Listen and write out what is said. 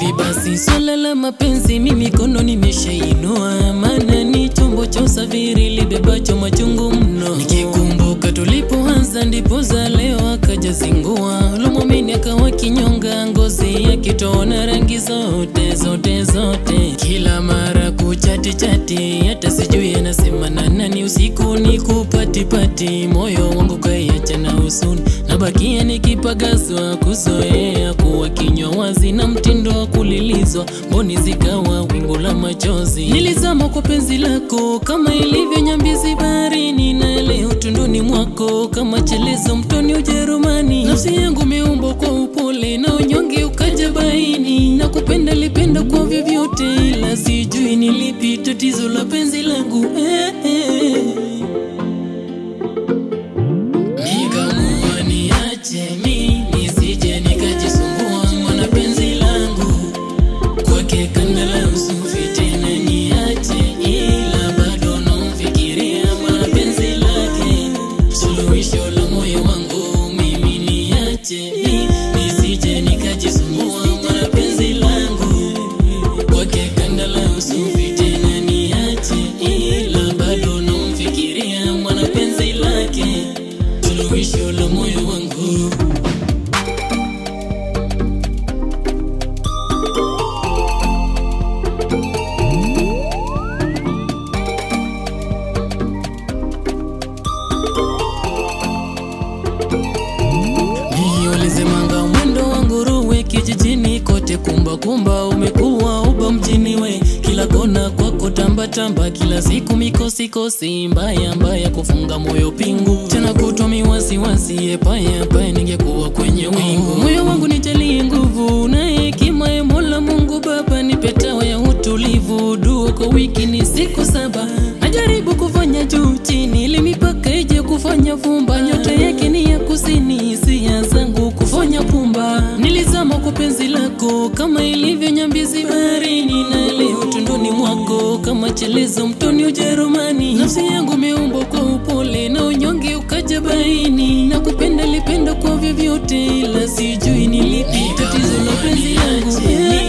Hivi basi swala la mapenzi mimi mikono nimeshainua, maana ni chombo cha usafiri libebacho machungu mno. Nikikumbuka tulipoanza ndipo za leo akaja zingua, lomwamini akawa kinyonga, ngozi akitona rangi zote zote zote, kila mara kuchati chati, hata sijui anasema na nani, usiku ni kupatipati, moyo wangu kaiacha na husuni, nabakia nikipagazwa kuzoea kuwa kinywa wazi na mtindo wa kulilizwa, mboni zikawa wingu la machozi. Nilizama kwa penzi lako kama ilivyo nyambizi baharini, na leo tunduni mwako kama chelezo mtoni Ujerumani. Nafsi yangu imeumbwa kwa upole na unyonge ukaja baini, na kupenda lipenda kwa vyovyote, ila sijui nilipi tatizo la penzi langu eh, eh. Nikamua niache mi nisije nikajisumbua, mwana penzi langu kwake kanda la usufi tena niache, ila bado namfikiria mwana penzi lake, suluhisho la moyo wangu mimi niache mi nisije nikajisumbua, mwana penzi langu kwake kanda la usufi tena niache, ila bado namfikiria mwana penzi lake, suluhisho la moyo wangu. Niolezemanga mwendo wa nguruwe kijijini kote, kumba kumba umekuwa uba mjini we, kila kona kwako tamba tamba, kila siku mikosi kosi mbaya mbaya, kufunga moyo pingu tena kutwa miwasiwasi, epaya paya, ningekuwa kwenye wingu moyo wangu nijalie nguvu na hekima ya Mola Mungu Baba, nipe tawa ya utulivu, dua kwa wiki ni siku saba, najaribu kufanya juu chini, ili mipaka ije kufanya vumba, nyota yake ni ya kusini, hisia zangu kufanya pumba. Nilizama kwa penzi lako kama ilivyo nyambizi baharini, na leo tunduni mwako kama chelezo mtoni Ujerumani. Nafsi yangu imeumbwa kwa upole na unyonge ukaja baini, na kupenda lipenda kwa vyovyote, ila sijui nilipi tatizo la penzi langu